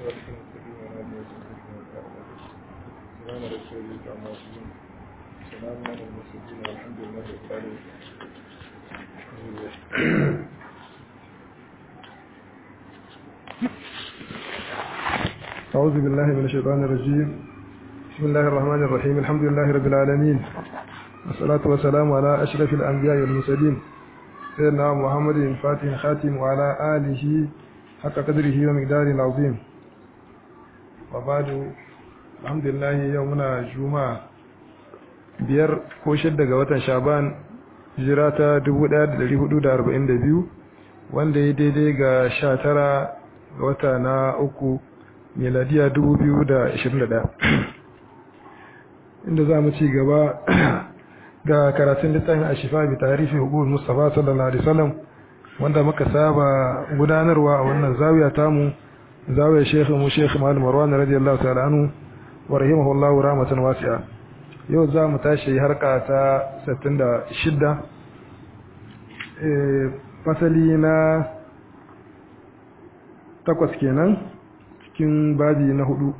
صراطك المستقيم وعلى آله وصحبه سلام رسول الله عما يصفون سلام على المرسلين والحمد لله رب العالمين أعوذ بالله من الشيطان الرجيم بسم الله الرحمن الرحيم الحمد لله رب العالمين والصلاة والسلام على أشرف الأنبياء والمرسلين سيدنا محمد الفاتح الخاتم وعلى آله حق قدره ومقداره العظيم وبعد الحمد لله يومنا جمعة biyar ko shidda ga watan shaban hijira ta 1442 wanda ya daidai ga 19 ga wata na uku miladiya 2021 inda za mu ci gaba ga karatun littafin a shifa bi tarihi hukun mustafa sallallahu alaihi wasallam wanda muka saba gudanarwa a wannan zawiya tamu zawiyar shekhu mu shekhu malam marwan radiyallahu ta'ala anhu wa rahimahullahu rahmatan wasi'a yau za mu tashi harka ta 66 fasali na takwas kenan cikin babi na hudu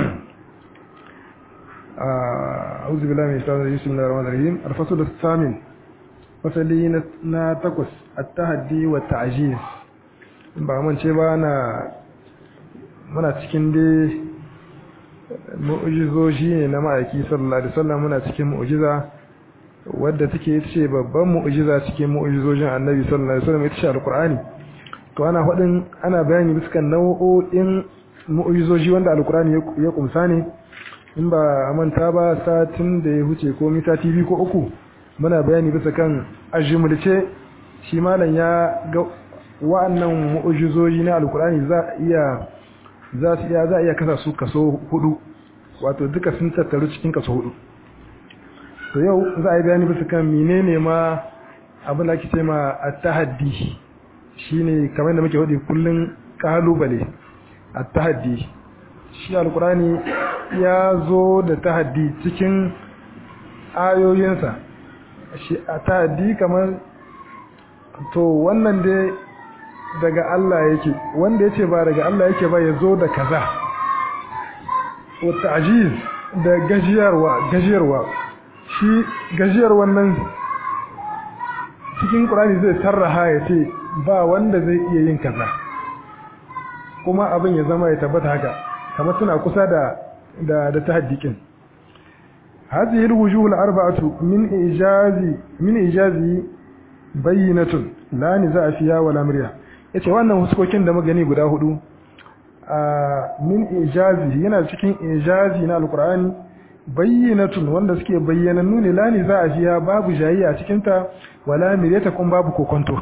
a auzu billahi min shaitanir rajim bismillahir rahmanir rahim al-fasl as-samin fasali na takwas at-tahaddi wa ta'jiz ba mun ce ba na muna cikin dai mu'ujizoji ne na ma'aiki sallallahu alaihi wasallam muna cikin mu'ujiza wadda take ita ce babban mu'ujiza cikin mu'ujizojin annabi sallallahu alaihi wasallam ita ce alqur'ani to ana faɗin ana bayani bisa nau'o'in mu'ujizoji wanda alqur'ani ya kumsa ne in ba manta ba satin da ya huce ko mita tv ko uku muna bayani bisa kan ajimulce shi malam ya ga wa'annan mu'ujizoji na alqur'ani za iya za su iya za a iya kasa su kaso hudu wato duka sun tattaru cikin kaso hudu to yau za a yi bayani bisa kan menene ma abin da ake ce ma at-tahaddi shine kamar da muke wadi kullun kalubale at-tahaddi shi alqurani ya zo da tahaddi cikin ayoyinsa shi at-tahaddi kamar to wannan dai daga Allah yake wanda yace ba daga Allah yake ba yazo da kaza wa ta'jiz da gajiyarwa gajiyarwa shi gajiyar wannan cikin Qur'ani zai sarraha yace ba wanda zai iya yin kaza kuma abin ya zama ya tabbata haka kamar suna kusa da da da tahaddiqin hadhihi alwujuh alarba'atu min ijazi min ijazi bayyinatun la niza fiha wala mirya yace wannan huskokin da magani guda hudu a min ijazi yana cikin ijazi na alqur'ani bayyinatun wanda suke bayyanannu ne lani za a jiya babu jayayya a cikin ta wala mireta kun babu kokonto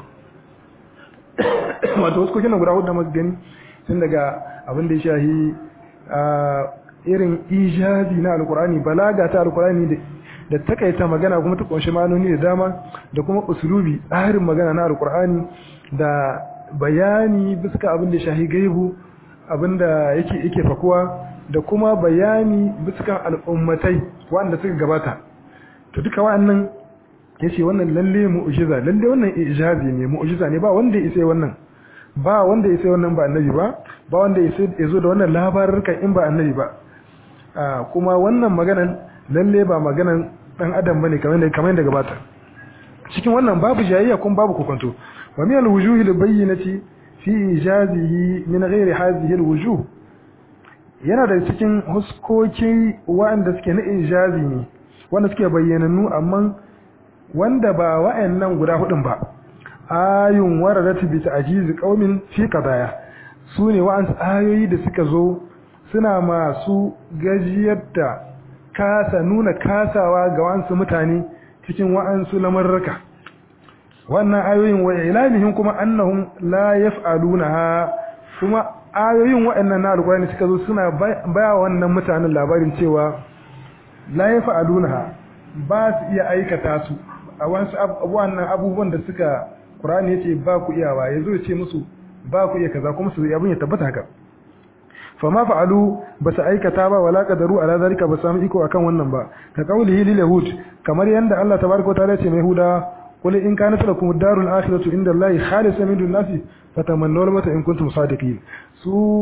wato huskokin guda hudu da magani tun daga abin da ya shahi a irin ijazi na alqur'ani balaga ta alqur'ani da takaita magana kuma ta kunshi ma'anoni da dama da kuma usulubi tsarin magana na alqur'ani da bayani bisa abin da shahi gaibu abin da yake yake fakuwa da kuma bayani bisa al'ummatai wanda suka gabata to duka wannan yace wannan lalle mu'jiza lalle wannan ijazi ne mu'jiza ne ba wanda ya sai wannan ba wanda ya sai wannan ba annabi ba ba wanda ya sai ya zo da wannan labarukan in ba annabi ba kuma wannan maganan lalle ba maganan dan adam bane kamar da kamar da gabata cikin wannan babu jayayya kuma babu kokonto wa min al-wujuh al-bayyinati fi ijazihi min ghairi hadhihi al-wujuh yana da cikin huskoki wanda suke na ijazi ne wanda suke bayyanannu amma wanda ba wa'annan guda hudun ba ayun waradat bi ta'jiz qaumin fi qadaya sune wa'an ayoyi da suka zo suna masu gajiyar da kasa nuna kasawa ga wa'ansu mutane cikin wa'ansu lamarraka wannan ayoyin wa ilamihin kuma annahum la yaf'alunaha kuma ayoyin waɗannan na alƙur'ani suka zo suna baya wannan mutanen labarin cewa la yaf'alunaha ba su iya aikata su a wasu wannan abubuwan da suka Qur'ani yace ba ku iyawa yazo ya ce musu ba ku iya kaza kuma su abin ya tabbata haka fama fa'alu ba su aikata ba wala qadaru ala zalika ba samu iko akan wannan ba ka qaulihi lil yahud kamar yanda Allah tabaaraka wa ta'ala ce mai huda qul in kanat lakum ad-darul akhiratu inda Allahi khalisatan min dun-nasi fatamannaw al-mauta in kuntum sadiqin su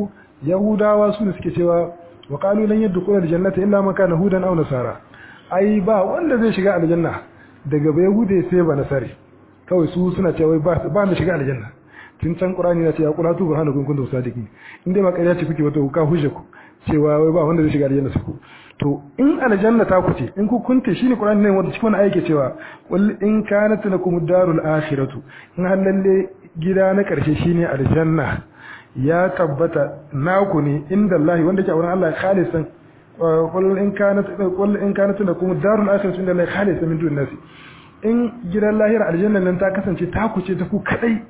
yahudawa su ne suke cewa wa qalu lan yadkhula aljannata illa man kana hudan aw nasara ai ba wanda zai shiga aljanna daga ba yahude sai ba nasari kawai su suna cewa ba ba mu shiga aljanna tun can qur'ani na ce ya qulatu burhanakum kuntum sadiqin in dai ba ƙarya ce kuke wata ka hujja ku cewa wai ba wanda zai shiga aljanna su ku to in aljanna ta ku ce in ku kunte shine qur'ani ne wanda cikin wannan ayake cewa qul in kanat lakum darul akhiratu in halalle gida na karshe shine aljanna ya tabbata naku ne inda Allah wanda ke a wurin Allah khalisan qul in kanat qul in kanat lakum darul akhiratu inda Allah khalisan min dun nasi in gidan lahira aljanna nan ta kasance ta ku ce ta ku kadai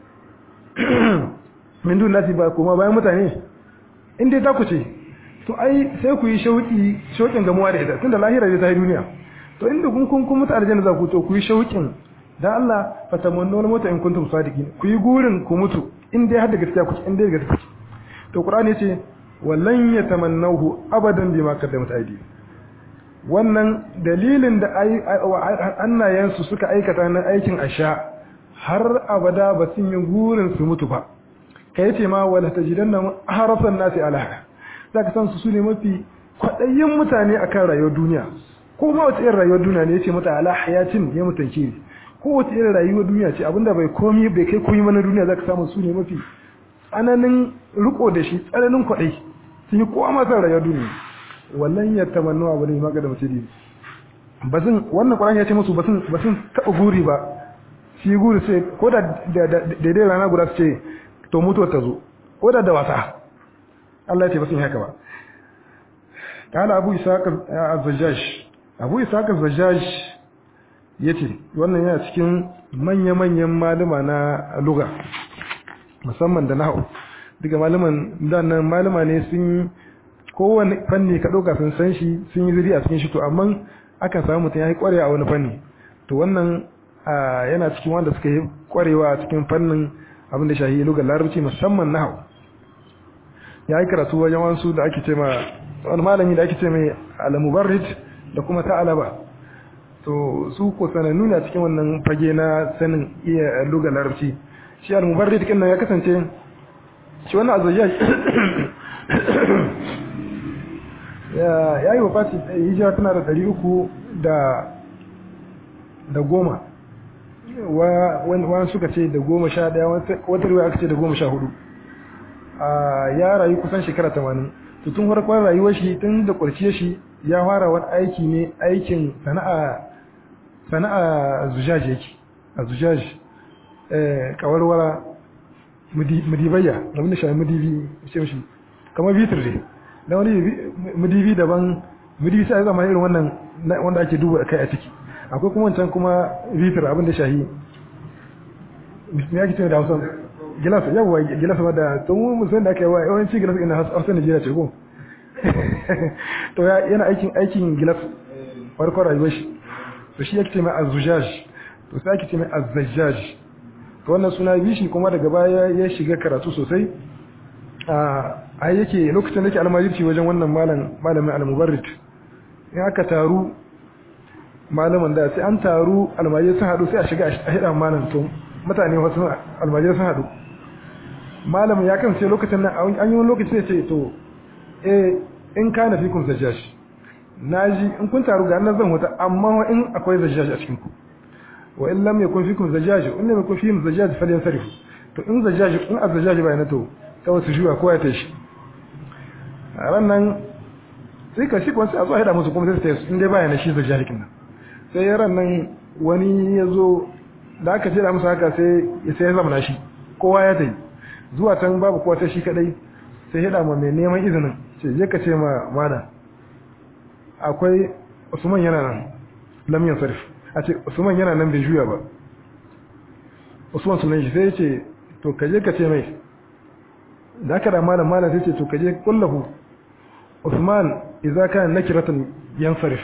min dun nasi ba kuma bayan mutane in dai ta ku ce to ai sai ku yi shauki shaukin gamuwa da ita tunda lahira zai ta yi duniya to inda kun kun kun mutu aljanna za ku to ku yi shaukin dan Allah fatamannu wal mota in kuntum sadiqin ku yi gurin ku mutu in dai har da gaskiya ku in dai gaskiya to qur'ani yace wallan yatamannahu abadan bima qaddamat aydi wannan dalilin da annayensu suka aikata na aikin asha har abada ba sun yi gurin su mutu ba kai ce ma wala tajidanna harasan nasi ala za ka san su su ne mafi kwaɗayin mutane a kan rayuwar duniya ko ma wace irin rayuwar duniya ne ya ce mata ala hayatin ya mutanke ne ko wace irin rayuwar duniya ce abinda bai komi bai kai komi mana duniya za ka samu su ne mafi tsananin riko da shi tsananin kwaɗai sun yi kowa masu rayuwar duniya wallan ya tamannu abu ne maka da mutum ba sun wannan ƙwaran ya ce musu ba sun taɓa guri ba shi guri sai ko da daidai rana guda su ce to mutuwar ta zo ko da da wasa Allah ya ce ba sun haka ba kala abu isaac az-zajjaj abu isaac az-zajjaj yace wannan yana cikin manya-manyan malama na lugha musamman da nahwu duka malaman nan malama ne sun kowane fanni ka dauka sun san shi sun yi zuri a cikin shi to amma akan samu mutum ya yi kwarewa a wani fanni to wannan yana cikin wanda suka yi kwarewa a cikin fannin abin da shahi lugar larabci musamman nahwu ya yi karatu wajen wansu da ake ce ma wani malami da ake ce mai al-mubarrid da kuma ta'alaba to su ko sanannu ne a cikin wannan fage na sanin iya luga larabci shi al-mubarrid kin nan ya kasance shi wannan azajjaj ya yayi wafati hijira tana da ɗari uku da da goma wa suka ce da goma sha ɗaya wata riwaya aka ce da goma sha hudu ya rayu kusan shekara tamanin to tun farkon rayuwar shi tun da ƙwarciyar shi ya fara wani aiki ne aikin sana'a sana'a zujaj yake a zujaj kawarwara mudibayya abin da shafi mudibi ce shi kamar bitir ne da wani mudibi daban mudibi sai zama irin wannan wanda ake duba kai a ciki akwai kuma wancan kuma bitir abin da shahi me yake cewa da Hausa gilas yawa gilas wadda to mu musan da aka yi wa yawanci gilas ina Hausa Najeriya ce ko to yana aikin aikin gilas farkon rayuwar shi to shi yake ce mai azzujaj to sai ake ce mai azzajjaj to wannan suna bi shi kuma daga baya ya shiga karatu sosai a yake lokacin da yake almajirci wajen wannan malam malamin al-mubarrid in aka taru malaman da sai an taru almajir sun haɗu sai a shiga a hida malam to mutane wasu almajir sun haɗu malamin ya kan sai lokacin nan an yi wani lokaci sai ce to eh in kana fi kun zajjaj naji in kun taru ga nan zan huta amma in akwai zajjaj a cikin ku wa in lam yakun fikum zajjaj in lam yakun fikum zajjaj falyansarif to in zajjaj in azzajjaj bai na to kawai su juya ko ya tashi a ran nan sai ka shi kuma sai a zo a hada musu kuma sai su tayi in dai baya na shi zajjaj kin nan sai ran nan wani ya zo da aka ce da musu haka sai sai ya zama shi kowa ya tayi zuwa can babu kowa ta shi kadai sai hada ma mai neman izinin ce je ka ce ma mana akwai Usman yana nan lam yansarif a ce Usman yana nan bai juya ba Usman sunan shi sai ya ce to ka je ka ce mai da aka da malam malam sai ce to ka je kullahu Usman idza kana nakiratan yansarif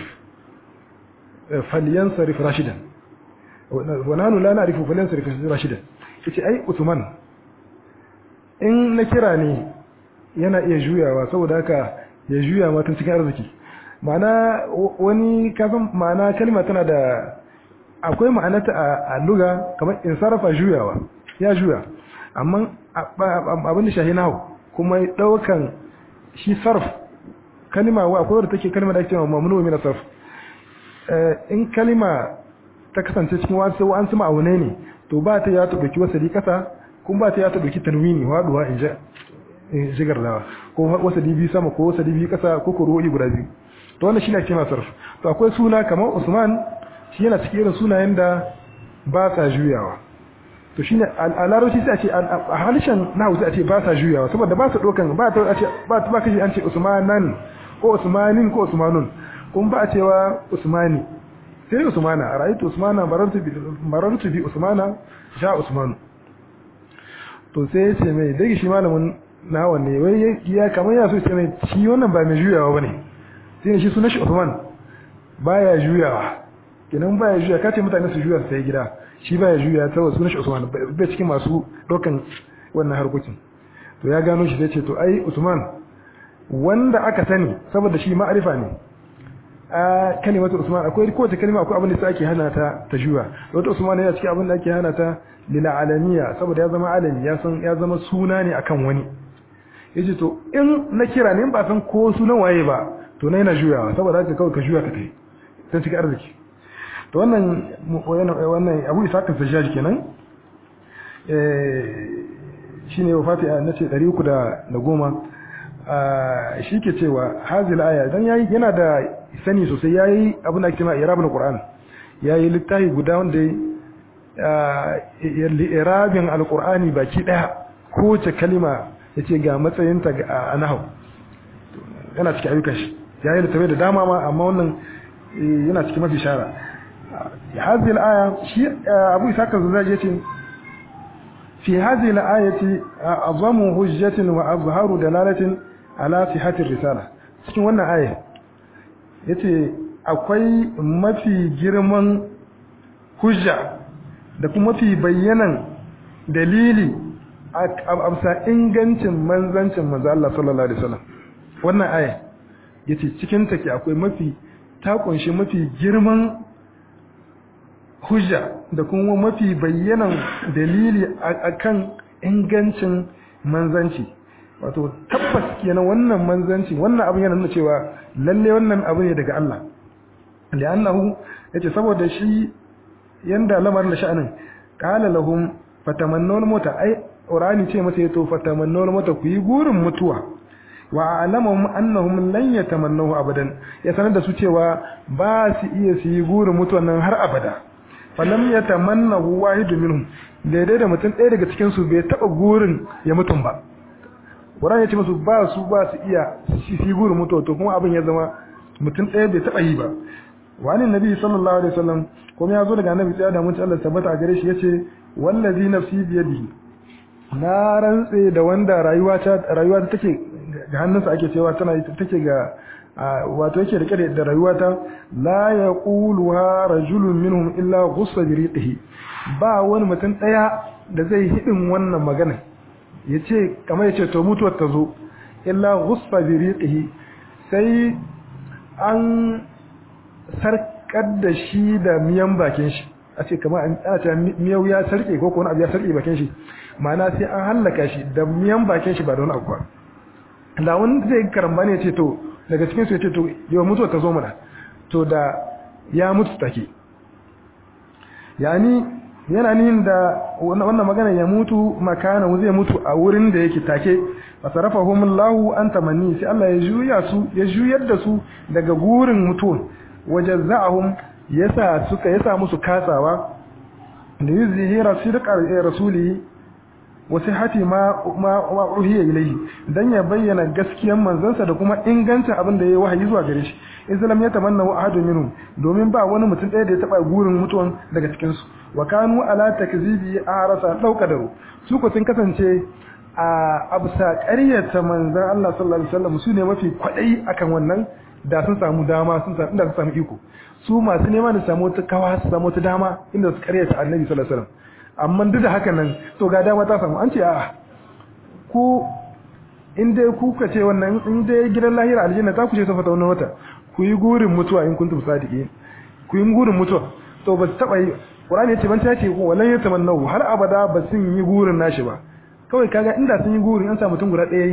falyansarif rashidan wa nahnu la na'rifu falyansarif rashidan yace ai Usman in na kira ne yana iya juyawa saboda haka ya juya matan cikin arziki ma'ana wani kafin ma'ana kalma tana da akwai ma'anata a luga kamar in sarrafa juyawa ya juya amma abin da shahi nahu kuma daukan shi sarf kalima wa akwai wadda take kalima da ake cewa mamnu min sarf in kalima ta kasance cikin wasu an sama aune ne to ba ta ya ta dauki wasali kasa kuma ba ta ya ta dauki tanwini waduwa in ja jigar dawa ko wasali biyu sama ko wasali biyu kasa ko ko ruwayi guda biyu to wannan shine ake sarf to akwai suna kamar Usman shi yana cikin irin sunayen da ba sa juyawa to shine a larabci sai a ce a halishan na hausa a ce ba sa juyawa saboda ba su dokan ba ta a ce ba ta ba kashi an ce usmanan ko usmanin ko usmanun kun ba a cewa usmani sai usmana a ra'aytu usmana barantu bi barantu bi usmana sha usmanu to sai ya ce mai dai shi malamin na wanne wai ya kamar ya so ce mai shi wannan ba mai juyawa bane sai shi sunan shi usman baya juyawa kenan baya juya kace mutane su juya sai gida shi baya juya saboda sunan shi Usman bai cikin masu dokan wannan harkokin to ya gano shi sai ce to ai Usman wanda aka sani saboda shi ma'arifa ne a kalimatu Usman akwai kowace kalma akwai abin da ake hana ta ta juya wata Usman yana cikin abin da ake hana ta lil alamiya saboda ya zama alami ya san ya zama suna ne akan wani yace to in na kira ne ba san ko sunan waye ba to na yana juyawa saboda haka kawai ka juya ka tai sai cikin arziki to wannan wannan Abu Isa kan sajjaj kenan eh shine wafati a nace 310 ah shike cewa hazil aya dan yayi yana da sani sosai yayi abin da ake cewa irabul qur'an yayi littafi guda wanda irabin alqur'ani baki daya kowace kalima yace ga matsayinta a nahwu yana cikin ayyukan shi yayi littafi da dama ma amma wannan yana cikin mafi shara هذه الآية شيء أبو إسحاق الزجاجة في هذه الآية أعظم حجة وأظهر دلالة على صحة الرسالة cikin wannan aya yace akwai mafi girman hujja da kuma mafi bayyanan dalili a amsa ingancin manzancin manzo Allah sallallahu alaihi wasallam wannan aya yace cikin take akwai mafi ta kunshi mafi girman hujja da kuma mafi bayyanan dalili akan ingancin manzanci wato tabbas kenan wannan manzanci wannan abin yana nuna cewa lalle wannan abu ne daga Allah li'annahu yace saboda shi yanda lamarin da sha'anin qala lahum fatamannawul mauta ai qur'ani ce masa yato fatamannawul mauta ku yi gurin mutuwa wa alamahum annahum lan yatamannahu abadan ya sanar da su cewa ba su iya su yi gurin mutuwa nan har abada falam yatamannahu wahidu minhum daidai da mutum ɗaya daga cikin su bai taba gurin ya mutum ba Qur'ani ya ce musu ba su ba su iya shi yi gurin mutuwa to kuma abin ya zama mutum ɗaya bai taba yi ba wani nabi sallallahu alaihi wasallam kuma ya zo daga annabi tsaya da mutum Allah tabbata a gare shi yace wallazi nafsi biyadihi na rantse da wanda rayuwa ta rayuwa ta take ga hannunsa ake cewa tana take ga wato yake rike da rayuwa ta la yaquluha rajulun minhum illa ghussa bi riqihi ba wani mutum daya da zai hidin wannan magana yace kamar yace to mutuwar ta zo illa ghussa bi riqihi sai an sarkar da shi da miyan bakin shi a ce kamar ana cewa miyau ya sarke ko wani abu ya sarke bakin shi ma'ana sai an hallaka shi da miyan bakin shi ba da wani abu ba da wani zai karamba ne ce to daga cikin su ya ce to yau mutuwa ta zo mana to da ya mutu take yani yana nihin da wannan magana ya mutu makana zai mutu a wurin da yake take fasarafahum Allahu an tamanni sai Allah ya juya su ya juyar da su daga gurin mutuwan wajazza'ahum yasa suka yasa musu katsawa da yuzhira sidqa rasuli wa sihhati ma ma uhiya ilayhi dan ya bayyana gaskiyar manzansa da kuma ingancin abin da yayi wahayi zuwa gare shi islam ya tamanna wa ahadun minhum domin ba wani mutum ɗaya da ya taba gurin mutuwan daga cikin su wa kanu ala takzibi arasa daukadaru su ko sun kasance a absa ƙaryata manzan Allah sallallahu alaihi wasallam su ne mafi kwadai akan wannan da sun samu dama sun samu inda sun samu iko su masu neman da samu wata kawa su samu wata dama inda su ƙaryata annabi sallallahu alaihi wasallam amma duk da haka nan to ga dama ta samu an ce a'a ku in dai ku ka ce wannan in dai gidan lahira aljanna ta ku ce safa ta wannan wata ku yi gurin mutuwa in kuntum sadiqin ku yi gurin mutuwa to ba su taba yi Qur'ani ya ce ban ta ce ko walan yatamannahu har abada ba sun yi gurin nashi ba kawai kaga inda sun yi gurin an sa mutum guda ɗaya yi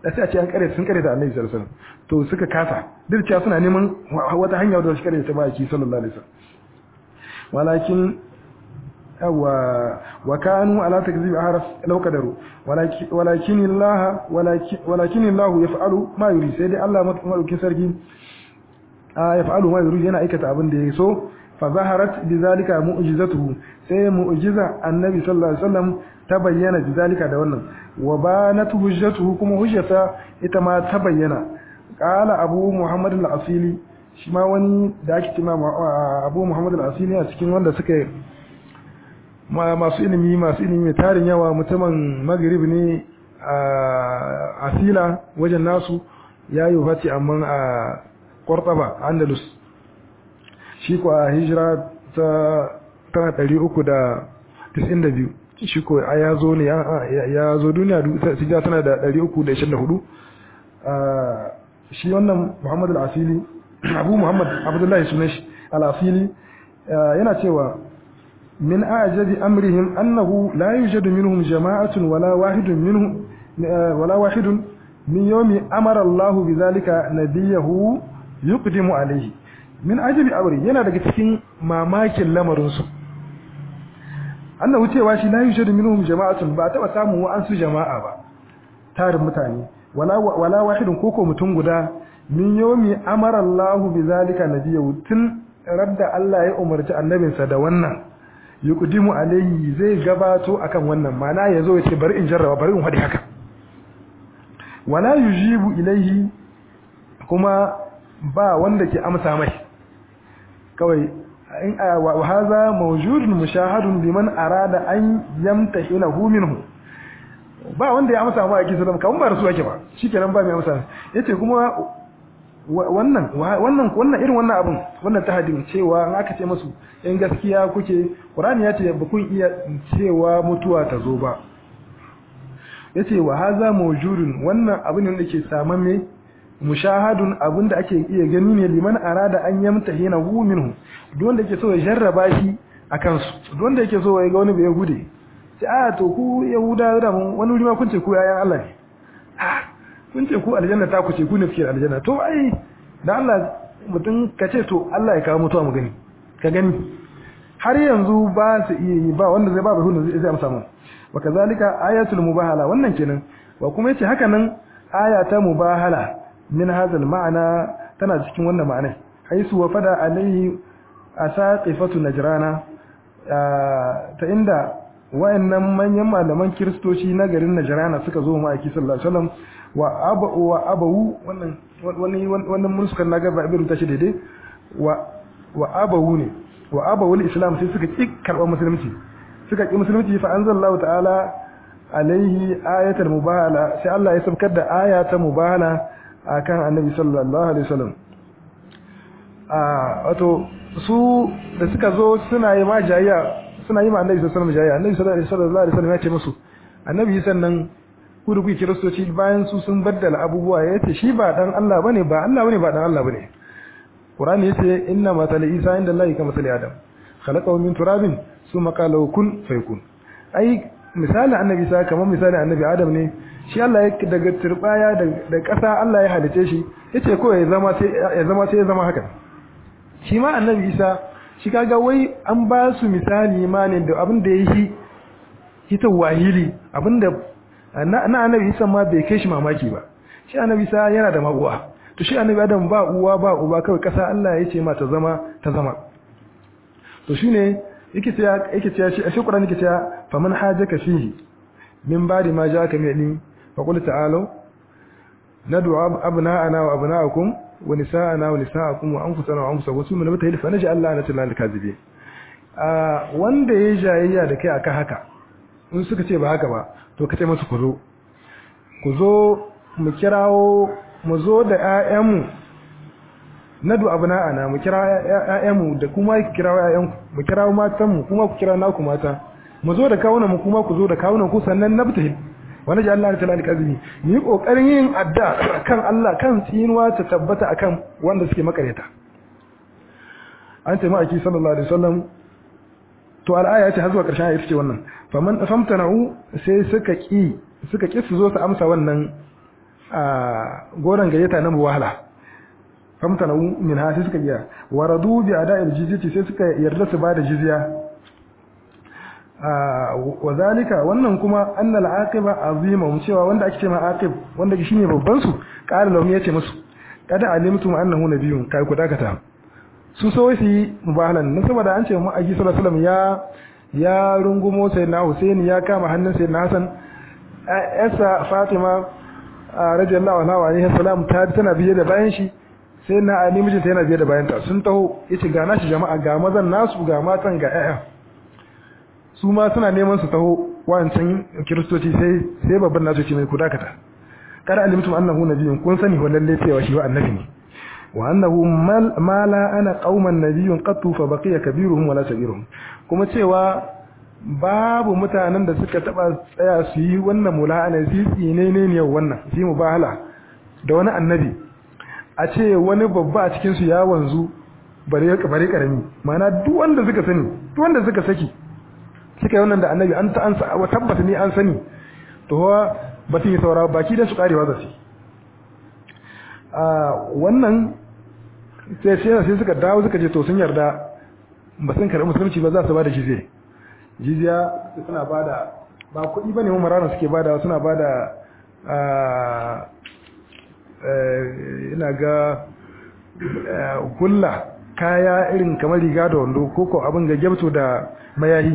da sai a ce an kare sun kare da Annabi sallallahu alaihi wasallam to suka kasa duk cewa suna neman wata hanya da su kare ta baki sallallahu alaihi wasallam walakin wa wa kanu ala takzib ahraf law qadaru walakin walakin Allah walakin Allah yaf'alu ma yuri sai dai Allah madaukin sarki yaf'alu ma yuri yana aikata abin da ya so fa zaharat bizalika mu'jizatuhu sai mu'jiza annabi sallallahu alaihi wasallam ta bayyana bizalika da wannan wa banat hujjatuhu kuma hujjata ita ma ta bayyana qala abu muhammad al-asili shi ma wani da ake cewa abu muhammad al-asili a cikin wanda suka masu ilimi masu ilimi mai tarin yawa mutumin maghrib ne a asila wajen nasu yayi wafati amma a Cordoba Andalus shi ko a hijira ta tana ɗari uku da tis'in da biyu shi ko a ya zo ne ya zo duniya hijira tana da ɗari uku da ishirin da hudu shi wannan muhammadu al'asili abu muhammad abdullahi sunan shi al'asili yana cewa min ajabi amrihim annahu la yujadu minhum jama'atun wala wahidun minhum wala wahidun min yawmi amara Allah bi zalika nabiyahu yuqdimu alayhi min ajabi amri yana daga cikin mamakin lamarin su annahu cewa shi la yujadu minhum jama'atun ba taba samu wa an su jama'a ba tarin mutane wala wala wahidun koko mutum guda min yawmi amara Allah bi zalika nabiyahu tun radda Allah ya umarci annabinsa da wannan yuqdimu alayhi zai gabato akan wannan mana yazo ya ce bari in jarraba bari in hadi haka wala yujibu ilayhi kuma ba wanda ke amsa mai kawai in wa hadha mawjudun mushahadun liman arada an yamtahinahu minhu ba wanda ya amsa mai kisan kan ba rasu yake ba shikenan ba mai amsa yace kuma wannan wannan wannan irin wannan abun wannan tahadin cewa an aka ce musu in gaskiya kuke Qur'ani ya ce ba kun iya cewa mutuwa ta zo ba yace wa haza mawjudun wannan abin da ke samamme mushahadun abin da ake iya gani ne liman arada an yamtahina hu minhu duk wanda yake so ya jarraba shi akan su duk wanda yake so ya ga wani bai yahude sai a to ku yahuda da mun wani wuri ma kun ce ku yayan Allah ne ah kun ce ku aljanna ta ku ce ku ne fiye aljanna to ai da Allah mutum ka ce to Allah ya kawo mutuwa mu gani ka gani har yanzu ba su iya yi ba wanda zai ba ba zai zai amsa mu wa kazalika ayatul mubahala wannan kenan wa kuma yace haka nan aya ta mubahala min hadal ma'ana tana cikin wannan ma'ana haisu wa fada alaihi asaqifatu najrana ta inda wayannan manyan malaman kiristoci na garin najrana suka zo mu aiki sallallahu alaihi wasallam wa abu wa abu wannan wani wannan mursukar naga ba ibn tashi daidai wa wa abu ne wa abu islam sai suka ki karban musulunci suka ki musulunci fa anzalallahu ta'ala alaihi ayatul mubahala sai Allah ya sabkar da aya ta mubahala akan annabi sallallahu alaihi wasallam a wato su da suka zo suna yi ma jayya suna yi ma annabi sallallahu alaihi wasallam jayya annabi sallallahu alaihi wasallam ya ce musu annabi sannan ku da kuke kiristoci bayan su sun baddala abubuwa ya ce shi ba dan Allah bane ba Allah bane ba dan Allah bane Qur'ani yace inna matala Isa inda Allah kama matali Adam khalaqahu min turabin thumma qala kun fayakun ai misali annabi Isa kamar misali annabi Adam ne shi Allah ya daga turbaya da ƙasa Allah ya halice shi yace ko ya zama sai ya zama sai ya zama haka shi ma annabi Isa shi kaga wai an ba su misali ma ne da abin da yake ita wahili abinda na annabi Isa ma bai kai shi mamaki ba shi annabi Isa yana da maguwa to shi annabi Adam ba uwa ba uba kawai kasa Allah ya ce ma ta zama ta zama to shine yake cewa yake cewa shi shi Qur'ani yake cewa faman hajaka fihi min ba'di ma ja'aka min ilmi fa qul ta'alu nad'u abna'ana wa abna'akum wa nisa'ana wa nisa'akum wa anfusana wa anfusakum thumma nabtahil fa naj'al la'natan lil kadhibin a wanda ya jayayya da kai akan haka in suka ce ba haka ba to ka ce musu ku zo ku zo mu kirawo mu zo da ƴaƴanmu nadu abna'ana mu kira ƴaƴanmu da kuma ku kirawo ƴaƴanku mu kirawo matanmu kuma ku kira naku mata mu zo da kawunan mu kuma ku zo da kawunan ku sannan nabtahil wani ji Allah ta lalika azumi ni kokarin yin adda kan Allah kan tsinuwa ta tabbata akan wanda suke makareta an ce ma'aiki sallallahu alaihi wasallam to al'aya ce har zuwa ƙarshen ayat ce wannan faman famtana'u sai suka ki suka ki su zo su amsa wannan goron gayyata na muwahala famtana min ha sai suka biya waradu bi ada'il jizyati sai suka yarda su bada jizya wa zalika wannan kuma annal aqiba azima mun cewa wanda ake cewa aqib wanda shine babban su qala lahum yace musu kada alimtum annahu nabiyyun kai ku dakata su so su yi mubahalan nan saboda an ce mu aji sallallahu alaihi wasallam ya ya rungumo sayyidina Hussein ya kama hannun sayyidina Hassan Esa Fatima radiyallahu anha wa alaihi salam ta tana biye da bayan shi sai na Ali mijinta yana biye da bayan ta sun taho yace ga nashi jama'a ga mazan nasu ga matan ga ƴaƴa su ma suna neman su taho wancan kiristoci sai sai babban nasu ce mai ku dakata kada alimtum annahu nabiyyun kun sani wallahi cewa shi wa annabi ne wa annahu ma la ana qauman nabiyyun qattu fa baqiya kabiruhum wala sagiruhum kuma cewa babu mutanen da suka taba tsaya su yi wannan mula'ana su tsine ne ne wannan su mubahala da wani annabi a ce wani babba a cikin su ya wanzu bare bare karami ma'ana duk wanda suka sani duk wanda suka saki suka yi wannan da annabi an ta an tabbata ni an sani to ba su yi saura baki da su karewa za su a wannan sai sai suka dawo suka je to sun yarda ba sun karɓi musulunci ba za su ba da jizya jizya suna ba da ba kuɗi ba ne marana suke ba da suna ba da ina ga hulla kaya irin kamar riga da wando koko abin ga gyabto da mayahi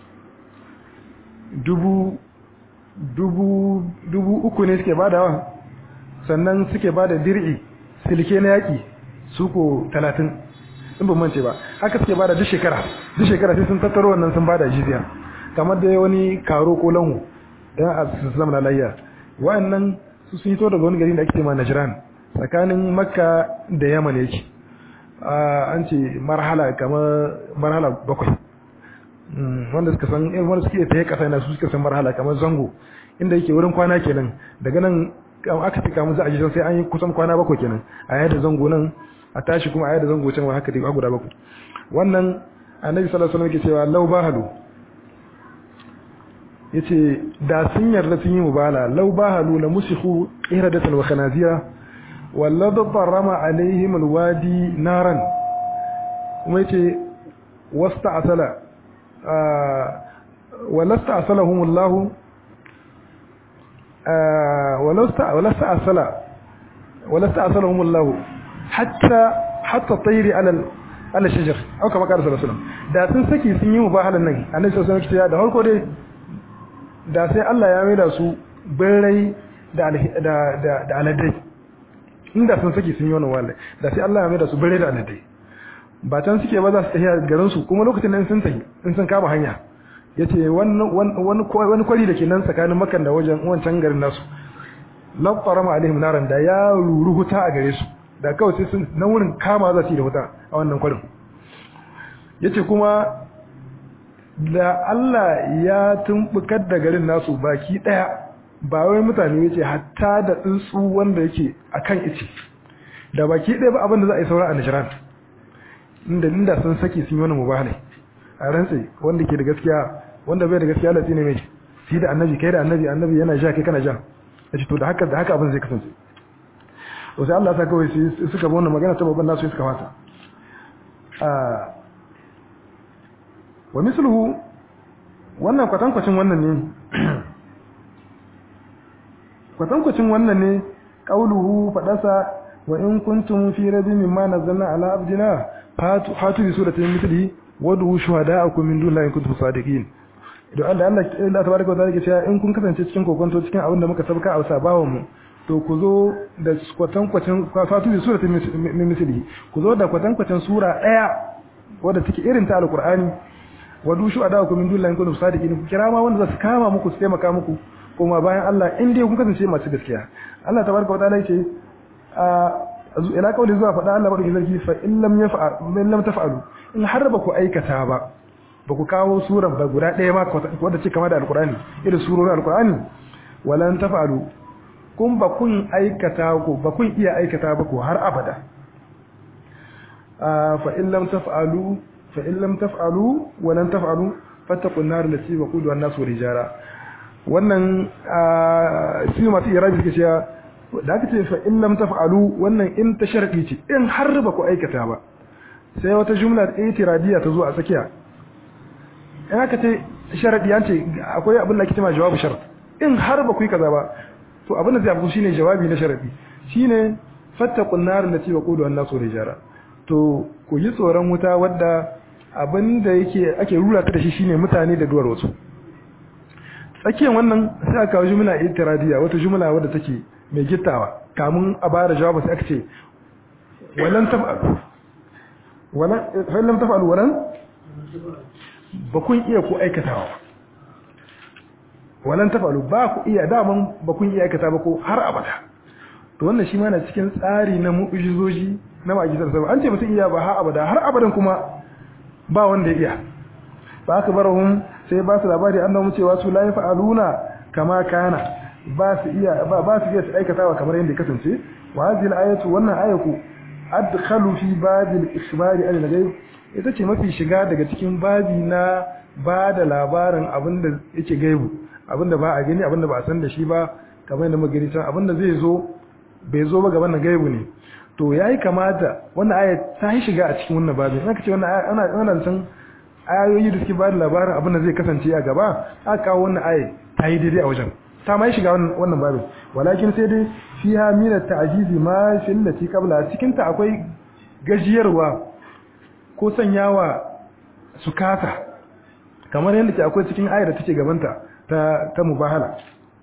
dubu dubu dubu uku ne suke badawa sannan suke bada dir'i silke na yaki su ko talatin in ban mance ba haka suke bada duk shekara duk shekara sai sun tattaro wannan sun bada jizya kamar da wani karo ko lanhu dan a islam na layya wa'annan su sun hito daga wani gari da ake cewa najran tsakanin makka da yaman yake an ce marhala kamar marhala bakwai wanda suka san wanda suke taye kasa na su suka san marhala kamar zango inda yake wurin kwana kenan daga nan aka tika mu za a ji sai an yi kusan kwana bakwai kenan a yadda zango nan a tashi kuma a yadda zango can haka dai guda bakwai wannan annabi sallallahu alaihi wasallam yake cewa law bahalu yace da sun yarda sun yi mubala law bahalu la musikhu iradatan wa khanazira walladha tarama alaihim alwadi naran kuma yace wasta'sala ولست أصلهم الله ولست ولست أصل ولست أصلهم الله حتى حتى الطير على على الشجر أو كما قال صلى الله عليه وسلم da sun saki sun yi mubahalan nan annabi sallallahu alaihi wasallam da farko dai da sai Allah ya maida su birrai da da da aladai inda sun saki sun yi wannan wallahi da sai Allah ya maida su birrai da aladai ba can suke ba za su tafiya garin su kuma lokacin nan sun tafi in sun kama hanya yace wannan wani wani kwari da ke nan tsakanin Makka da wajen wancan garin nasu lafarama alaihim naran da ya ruru huta a gare su da kawai sai sun nan wurin kama za su yi da huta a wannan kwarin yace kuma da Allah ya tumbukar da garin nasu baki daya ba wai mutane yace hatta da tsuntsu wanda yake akan ice da baki daya ba abin da za a yi saura a Najran inda inda sun saki sun yi wani mubahalai a rantsi wanda ke da gaskiya wanda bai da gaskiya Allah ne mai shi da annabi kai da annabi annabi yana ja kai kana ja yace to da haka da haka abin zai kasance to sai Allah ya saka wai suka bi wannan magana ta babban nasu suka fata ah wa misluhu wannan kwatankwacin wannan ne kwatankwacin wannan ne qauluhu fadasa wa in kuntum fi rabbin mimma nazzalna ala abdina fatu fatu bi suratin mithlihi wadu shuhada'akum min dunillahi in kuntum sadiqin idan Allah Allah Allah tabaraka wa ta'ala ke cewa in kun kasance cikin kokonto cikin abin da muka sabka a sabawan mu to ku zo da kwatankwacin fatu bi suratin mithlihi ku zo da kwatankwacin sura daya wadda take irin ta alqur'ani wadu shuhada'akum min dunillahi in kuntum sadiqin ku kira ma wanda za su kama muku su taimaka muku kuma bayan Allah in dai kun kasance masu gaskiya Allah tabaraka wa ta'ala yake ila kawai zuwa faɗa Allah madaukakin sarki fa in lam yaf'al in lam taf'alu in har ba ku aikata ba ba ku kawo sura ba guda ɗaya ma wadda ce kama da alqur'ani irin surorin alqur'ani walan taf'alu kun ba kun aikata ku ba kun iya aikata ba ku har abada fa in lam taf'alu fa in lam taf'alu walan taf'alu fattaqun nar allati waquduha an-nas wal hijara wannan shi masu irabi suke cewa da aka ce fa in lam taf'alu wannan in ta sharadi ce in har ba ku aikata ba sai wata jumla itiradiya ta zo a tsakiya in aka ce sharadi an ce akwai abin da ake cewa jawabu shart in har ba ku yi kaza ba to abin da zai abu shine jawabi na sharadi shine fattaqun nar allati waqudu an-nasu rijara to ku yi tsoron wuta wadda abin da yake ake rura ta da shi shine mutane da duwar wasu tsakiyar wannan sai aka kawo jumla itiradiya wata jumla wadda take mai gittawa kamun a bada jawabu sai aka ce walan taf'alu walan fa lam taf'alu walan ba kun iya ku aikatawa walan taf'alu ba ku iya daman ba kun iya aikata ba ko har abada to wannan shi ma na cikin tsari na mu'jizoji na ma'ajisar sa an ce mutum iya ba har abada har abadan kuma ba wanda ya iya ba aka barahum sai ba su labari annabi cewa su la yaf'aluna kama kana ba su iya ba ba su iya su aikatawa kamar yadda kasance wa hadhihi al-ayatu wannan ayatu adkhalu fi babil ikhbari an al-ghaib ita ce mafi shiga daga cikin babi na ba da labarin abinda yake gaibu abinda ba a gani abinda ba a san da shi ba kamar yadda muka gani abinda zai zo bai zo ba gaban gaibu ne to yayi kamata wannan aya ta yi shiga a cikin wannan babin aka ce wannan ana ana san ayoyi da suke ba da labarin abin da zai kasance a gaba aka kawo wannan aya ta yi daidai a wajen ta mai shiga wannan babin walakin sai dai fiha min at-ta'jizi ma fil lati qabla cikin ta akwai gajiyarwa ko sanyawa su kasa kamar yadda ke akwai cikin ayar da take gabanta ta ta mubahala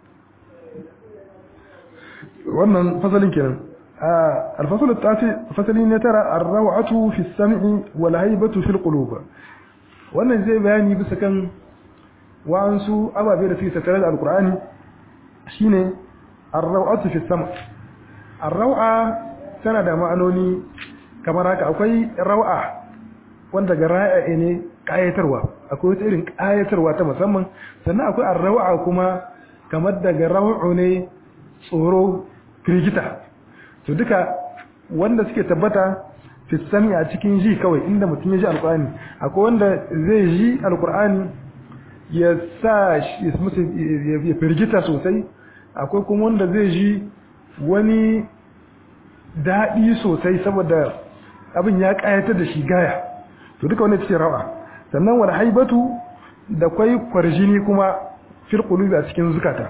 wannan fasalin kenan الفصل التاسع فصل ترى الروعة في السمع والهيبة في القلوب wannan zai bayani bisa kan wa'ansu ababe da suke tattare da alkur'ani shine ar-raw'atu fi sama ar-raw'a tana da ma'anoni kamar haka akwai raw'a wanda ga ra'a ne kayatarwa akwai wata irin kayatarwa ta musamman sannan akwai ar-raw'a kuma kamar daga raw'u ne tsoro firgita to duka wanda suke tabbata fi sami a cikin ji kawai inda mutum ya ji alkur'ani akwai wanda zai ji alkur'ani ya sa ya firgita sosai akwai kuma wanda zai ji wani daɗi sosai saboda abin ya ƙayatar da shi gaya to duka wanda ce rawa sannan wani haibatu da kwai kwarjini kuma fil qulubi a cikin zukata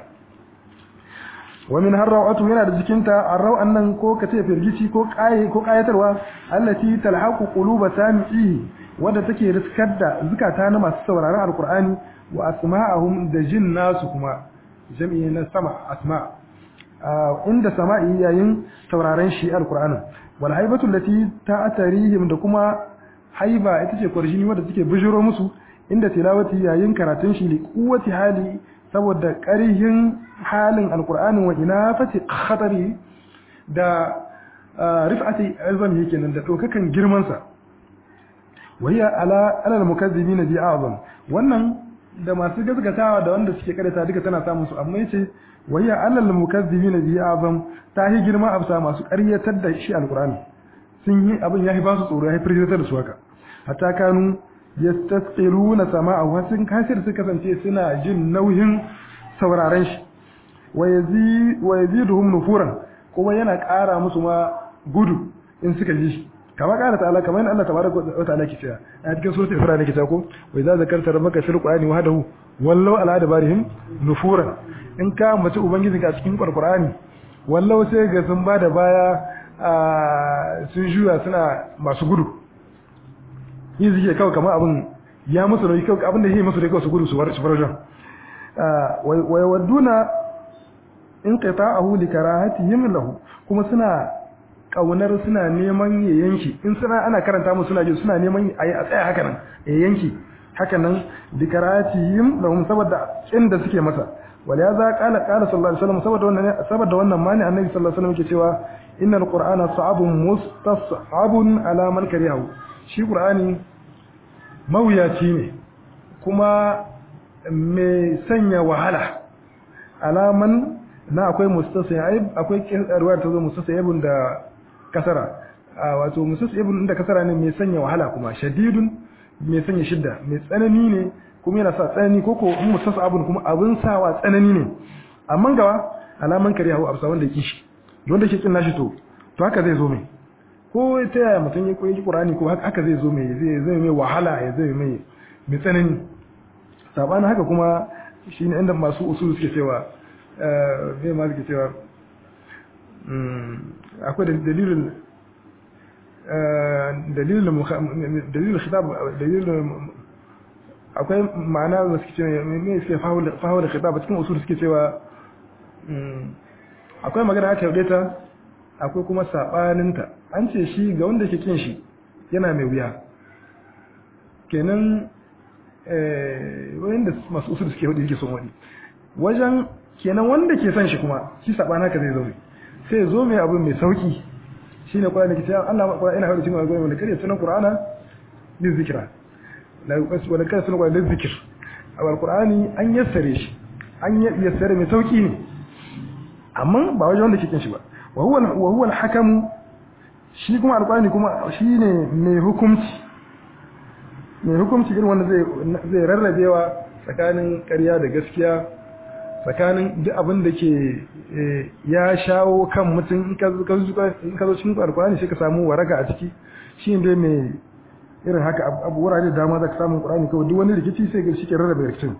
wa min har rawatu yana da jikinta arrawan nan ko kace firgici ko kaye ko kayatarwa allati talhaqu quluba sami'i wanda take riskar da zukata na masu sauraron alqur'ani wa asma'ahum da jin nasu kuma jami'i na sama asma inda sama'i yayin sauraron shi alqur'anin wal haibatu allati ta'tarihim da kuma haiba ita ce kwarjini wanda take bijiro musu inda tilawati yayin karatun shi li quwwati hali saboda ƙarihin halin alkur'anin wa ina fati khatari da rif'ati azam yake nan da ɗaukakan girmansa wayya ala alal mukazzibin bi azam wannan da masu gaskatawa da wanda suke karanta duka tana samun su amma yace wayya alal mukazzibin bi azam ta yi girma absa masu ƙaryatar da shi alkur'ani sun yi abin yayi ba su tsoro yayi firgitar da su haka hatta kanu yastasqiluna sama'ahu sun kasir su kasance suna jin nauyin sauraren shi wa yaziduhum nufuran kuma yana ƙara musu ma gudu in suka ji shi kama ƙara ta'ala kamar yadda Allah tabaraka wa ta'ala ke cewa a cikin suratul isra ne ke cewa ko wa idza zakarta rabbaka fil qur'ani wahdahu wallau ala adbarihim nufuran in ka mace ubangijinka a cikin qur'ani wallau sai ga sun bada baya sun juya suna masu gudu yi suke kawai kamar abin ya musu nauyi kawai abin da yi musu da kawai su gudu su bar wajen wa yawadduna in qita'ahu li karahatihim lahu kuma suna kaunar suna neman ya yanki in suna ana karanta musu suna ji suna neman a a tsaya haka nan ya yanki haka nan li karahatihim lahum saboda inda suke masa wal ya za qala qala sallallahu alaihi wasallam saboda wannan saboda wannan mani annabi sallallahu alaihi wasallam yake cewa innal qur'ana sa'abun mustas'abun ala man kariyahu shi qur'ani mawuyaci ne kuma mai sanya wahala alaman na akwai mustasayib akwai ruwayar ta zo mustasayibun da kasara wato mustasayibun da kasara ne mai sanya wahala kuma shadidun mai sanya shidda mai tsanani ne kuma yana sa tsanani koko in mustasabun kuma abin sawa tsanani ne amma gawa alaman kariyahu absa wanda yake shi don da ke kin nashi to to haka zai zo mai ko ta yaya mutum ya koyi Qur'ani ko haka zai zo mai zai zai mai wahala ya zai mai mai tsanani sabanin haka kuma shine inda masu usul suke cewa eh me ma suke cewa akwai dalilin dalilin dalilin khitab dalilin akwai ma'ana da suke cewa me suke fahimu da khitab cikin usul suke cewa akwai magana aka yaude ta akwai kuma sabaninta an ce shi ga wanda ke kin shi yana mai wuya kenan wanda masu usul suke hudu yake son wani wajen kenan wanda ke son shi kuma shi sabana ka zai zo sai ya zo mai abu mai sauki shine Qur'ani ke cewa Allah ma Qur'ani yana hudu cikin alƙur'ani wanda kare sunan Qur'ana li zikra la yuqas wala kare sunan Qur'ani li zikr al-Qur'ani an yassare shi an yassare mai sauki ne amma ba wajen wanda ke kin shi ba wa huwa wa huwa al-hakamu shi kuma alƙur'ani kuma shine mai hukunci mai hukunci irin wanda zai rarrabewa tsakanin ƙarya da gaskiya tsakanin duk abin da ke ya shawo kan mutum in ka zo cikin alkurani sai ka samu waraka a ciki shi ne mai irin haka abu wurare da dama za ka samu alkurani kawai duk wani rikici sai ga shi ke rarrabe rikicin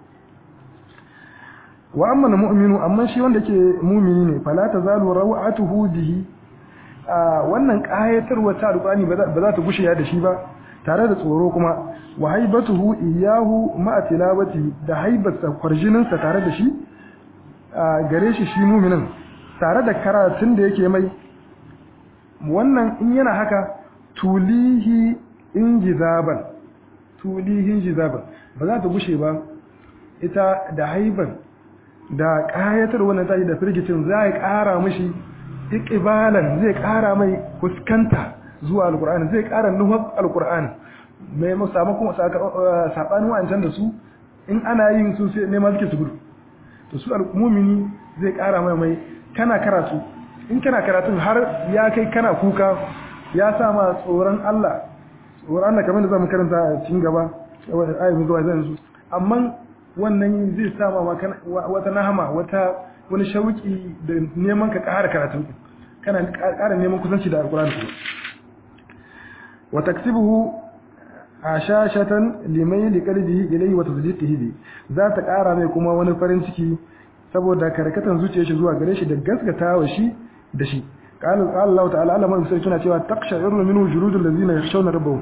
wa amma na mu'minu amma shi wanda ke mumini ne fala ta zalu rawatuhu bihi wannan kayatarwa ta alkurani ba za ta gushe da shi ba tare da tsoro kuma wa haibatuhu iyahu ma'a tilawati da haibarsa kwarjininsa tare da shi gare shi shi muminin tare da karatun da yake mai wannan in yana haka tulihi injizaban tulihi injizaban ba za ta gushe ba ita da haiban da kayatar wannan tashi da firgicin za ya kara mishi iqbalan zai kara mai fuskanta zuwa alkur'ani zai ƙara nuhar alkur'ani mai musamman kuma saɓanin wa'ancan da su in ana yin su sai neman suke su gudu to su al'umumini zai ƙara mai mai kana karatu in kana karatun har ya kai kana kuka ya sa ma tsoron Allah tsoron Allah kamar da zamu karanta a cikin gaba ayyukan zuwa zan su amma wannan zai sa ma wata nahama wata wani shauki da neman ka ƙara karatu kana ƙara neman kusanci da alkur'ani وتكسبه عشاشة لميل قلبه إليه وتصديقه به ذات ƙara mai kuma wani farin ciki saboda karkatan zuciyar shi zuwa gare shi da gaskatawa shi da shi qala Allah ta'ala Allah mai sai tuna cewa taqsha'iru minhu juludul ladzina yakhshawna rabbahum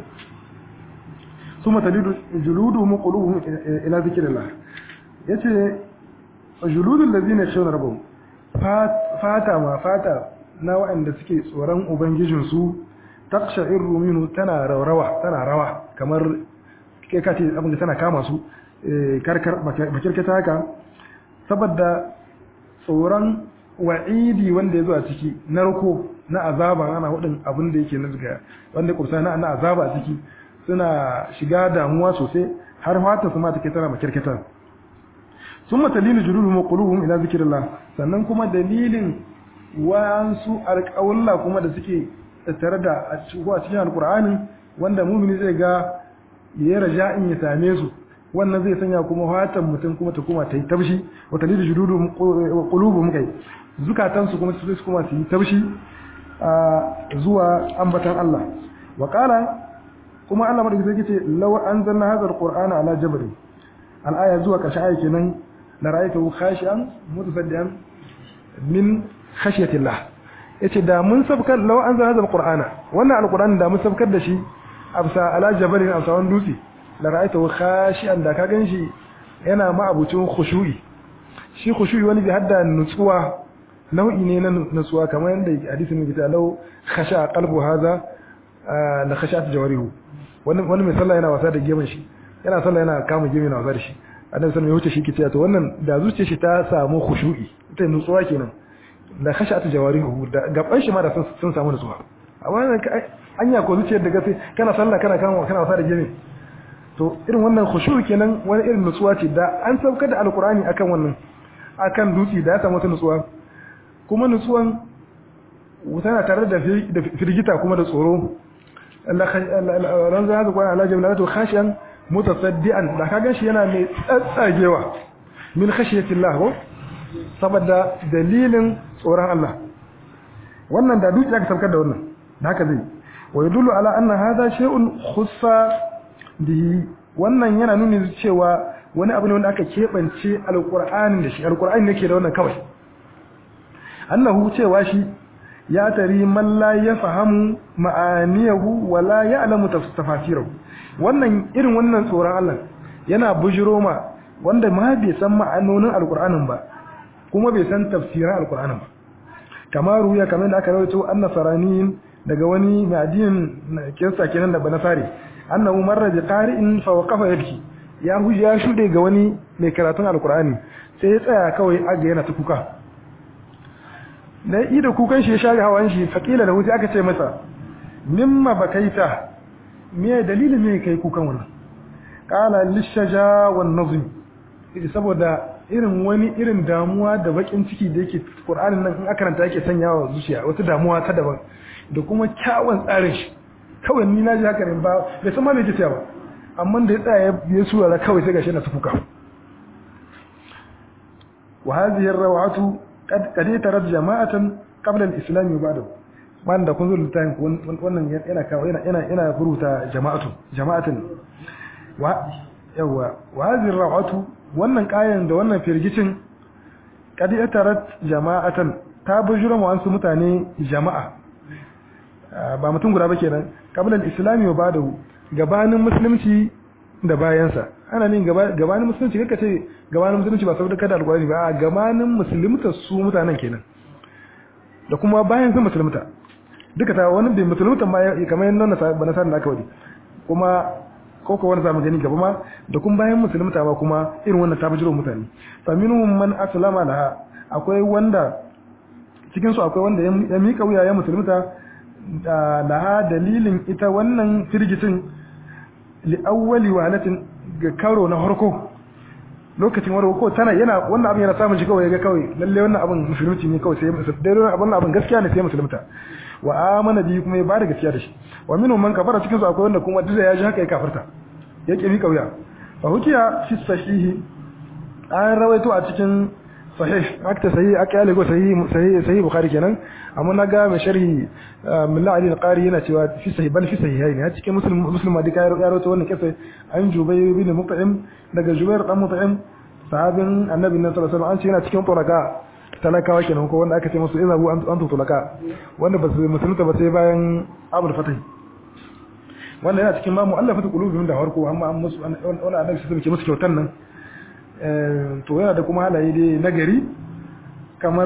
thumma talidu juluduhum qulubuhum ila dhikrillah yace juludul ladzina yakhshawna rabbahum fata ma fata na waɗanda suke tsoron ubangijinsu taqsha'iru minhu tana rawa tana rawa kamar kai ka ce abin da tana kama su karkar bakirkata haka saboda tsoron wa'idi wanda ya zo a ciki narko na azaba ana hudin abin da yake nazga wanda kursa na na azaba a ciki suna shiga damuwa sosai har fata su ma take tana bakirkata summa dalilu juluhum quluhum ila zikrillah sannan kuma dalilin wa'ansu alƙawalla kuma da suke tattare da a cikin alkur'ani wanda mumini zai ga ya raja in ya same su wannan zai sanya kuma fatan mutum kuma ta kuma ta yi tabshi wa talidu jududu qulubuhum kai zukatan su kuma su kuma su yi tabshi zuwa ambatan Allah wa qala kuma Allah madaki sai yace law anzalna hadha alqur'ana ala jabal al-aya zuwa karshe aya kenan la ra'aytahu khashian mutasaddian min khashyati Allah yace da mun sabkar law anzal hadha alqur'ana wannan alqur'ani da mun sabkar da shi absa ala jabalin absa wan dutse la ra'aytahu khashian da ka ganshi yana ma abucin khushu'i shi khushu'i wani bi hadda nutsuwa nau'i ne na nutsuwa kamar yadda hadisin ne kita law khasha qalbu hadha la khashat jawarihu wannan wani mai sallah yana wasa da gemin shi yana sallah yana kama gemin yana wasa da shi annabi sallallahu alaihi wasallam ya wuce shi kici to wannan da zuciyar shi ta samu khushu'i ita nutsuwa kenan da khashatu jawarihu da gaban shi ma da sun samu nutsuwa amma wannan anya ko zuciyar da gafe kana sallah kana kana kana wasa da gemi to irin wannan khushu kenan wani irin nutsuwa ce da an saukar da alqur'ani akan wannan akan dutsi da ya samu wata nutsuwa kuma nutsuwan tana tare da firgita kuma da tsoro ran za ta kwana ala jamlatu khashiyan mutasaddian da kaga shi yana mai tsatsagewa min khashiyatillah ko saboda dalilin tsoron Allah wannan da dukiya ka saukar da wannan haka zai wa yadullu ala anna hadha shay'un khussa bihi wannan yana nuni cewa wani abu ne wanda aka kebance alqur'ani da shi alqur'ani ne ke da wannan kawai annahu cewa shi ya tari man la yafhamu ma'aniyahu wa la ya'lamu tafsirahu wannan irin wannan tsoron Allah yana bujiro ma wanda ma bai san ma'anonin alqur'anin ba kuma bai san tafsirin alqur'anin ba kamar ruya kamar da aka rawaito annasaraniyin daga wani mai addinin kirista kenan da banasari annahu marra bi qari'in fa waqafa yabki ya huje ya shude ga wani mai karatun alqur'ani sai ya tsaya kawai aga yana ta kuka da ida kukan shi ya share hawan shi faqila lahu sai aka ce masa mimma bakaita me dalilin me kai kukan wannan qala lishaja wan nazm saboda irin wani irin damuwa da bakin ciki da yake Qur'anin nan in aka karanta yake sanyawa zuciya wata damuwa ta daban da kuma kyawun tsarin shi kawai ni na ji haka ne ba bai san ma me yake ba amma da ya tsaya ya sura kawai sai gashi na tufuka wa hadhihi ar-rawatu qad qad tarat jama'atan qabla al-islam ba'da man da kun zo littafin wannan yana kawo yana yana yana furuta jama'atu jama'atan wa yawa wa hadhihi ar-rawatu wannan kayan da wannan firgicin qad tarat jama'atan ta bujura mu wasu mutane jama'a ba mutum guda ba kenan qabla al-islam wa ba'dahu gabanin musulunci da bayansa ana nin gabanin musulunci kaka ce gabanin musulunci ba saboda kada alƙur'ani ba a gabanin musulunta su mutanen kenan da kuma bayan sun musulunta duka ta wani bai musulunta ma kamar yadda na ba na da aka wadi kuma ko ko wani zamu gani gaba ma da kuma bayan musulunta ma kuma irin wannan ta bijiro mutane fa minhum man aslama laha akwai wanda cikin su akwai wanda ya mika wuya ya musulunta laha dalilin ita wannan firgitin li'awwali wahalatin ga karo na harko lokacin warko ko tana yana wannan abin yana samun shi kawai ga kawai lalle wannan abin musulunci ne kawai sai dai wannan abin gaskiya ne sai musulunta wa amana bi kuma ya bada gaskiya da shi wa minhum man kafara cikin su akwai wanda kuma duk ya ji haka ya kafarta ya kimi kauya fa hukiya fi sahihi an rawaito a cikin sahih akta sahih aka yale go sahih sahih sahih bukhari kenan amma naga mai sharhi millah ali al-qari yana cewa fi sahih bal fi sahihain ya cikin muslim muslim da kai ya rawaito wannan kisa an jubayr bin mut'im daga jubayr dan mut'im sahabin annabi sallallahu alaihi wasallam an ce yana cikin turaka talakawa kenan ko wanda aka ce musu izabu an tulaka wanda ba su musulunta ba sai bayan abul fatih wanda yana cikin ma mu'allafatu qulubihim da harko amma an musu wani annabi sai ke musu kyautan nan to yana da kuma halaye dai nagari kamar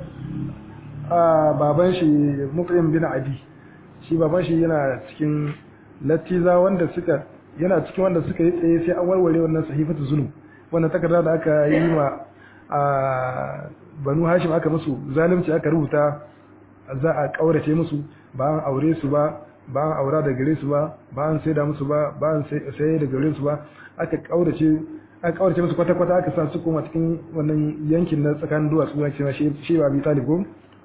baban shi mut'im bin adi shi baban shi yana cikin latiza wanda suka yana cikin wanda suka yi tsaye sai an warware wannan sahifatu zulum wannan takarda da aka yi ma a banu hashim aka musu zalunci aka rubuta za a kaurace musu ba an aure su ba ba an aura da gare su ba ba an saida musu ba ba an sai da gare su ba aka kaurace aka kaurace musu kwata kwata aka sa su koma cikin wannan yankin na tsakanin duwatsu na cewa shi ba bi talib ko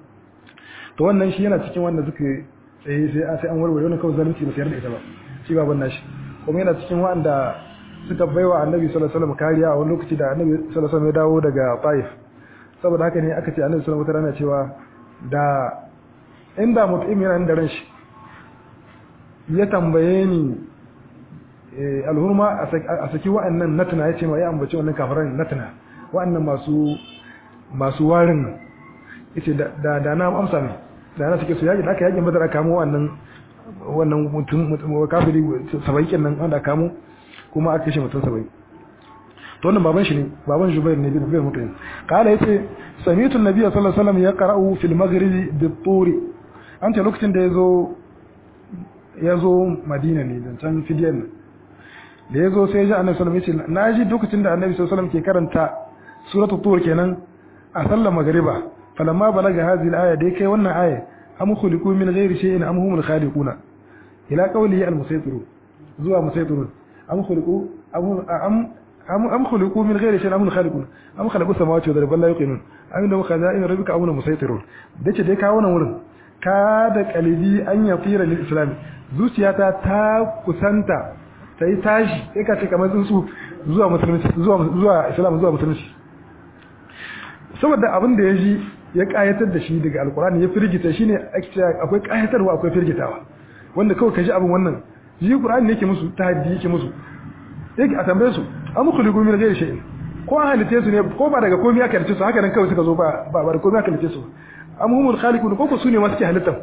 to wannan shi yana cikin wanda suka tsaye sai sai an warware wannan kawai zalunci ba sai da ita ba shi baban nashi kuma yana cikin wanda suka baiwa annabi sallallahu alaihi wasallam kariya a wani lokaci da annabi sallallahu alaihi wasallam ya dawo daga Taif saboda haka ne aka ce annabi sallallahu alaihi wasallam cewa da inda mutum yana da ran shi ya tambaye ni alhurma a saki wa'annan natana ya ce ma ya ambaci wannan kafiran natana wa'annan masu masu warin yace da da na amsa ne da na sake su yaji da aka yakin badar kamo wannan wannan mutum kafiri sabai kenan wanda kamo kuma aka kashe mutum sabai to wannan baban shi ne baban Jubair ne bin Jubair mutum kala yace sami'tu an-nabiy sallallahu alaihi wasallam yaqra'u fil maghribi bit-tur an ce lokacin da yazo yazo Madina ne dan can fidiyan da yazo sai ya ji annabi sallallahu alaihi wasallam yace naji lokacin da annabi sallallahu alaihi wasallam ke karanta suratul tur kenan a sallar magriba falamma balaga hadhihi al-aya dai kai wannan aya am khuliqu min ghairi shay'in am humul khaliquna ila qawlihi al-musaytir zuwa musaytirun am khuliqu am am am khuliqu min ghairi shay'in am khaliqun am khalaqu samawati wal ardi la yuqinun am inda khaza'in rabbika am musaytirun dace dai ka wannan wurin ka da qalbi an yatira lil islam zuciyata ta kusanta ta yi tashi sai ka ce kamar tsuntsu zuwa musulunci zuwa zuwa islam zuwa musulunci saboda abin da ya ji ya kayatar da shi daga alkurani ya firgita shine akwai kayatarwa akwai firgitawa wanda kawai kaji abin wannan ji qur'ani yake musu tahaddi yake musu yake a tambaye su am khuliqu min ghairi shay'in ko an halice su ne ko ba daga komai aka halice su haka nan kawai suka zo ba ba da komai aka halice su am humul khaliqun ko ko su ne ma suke halittan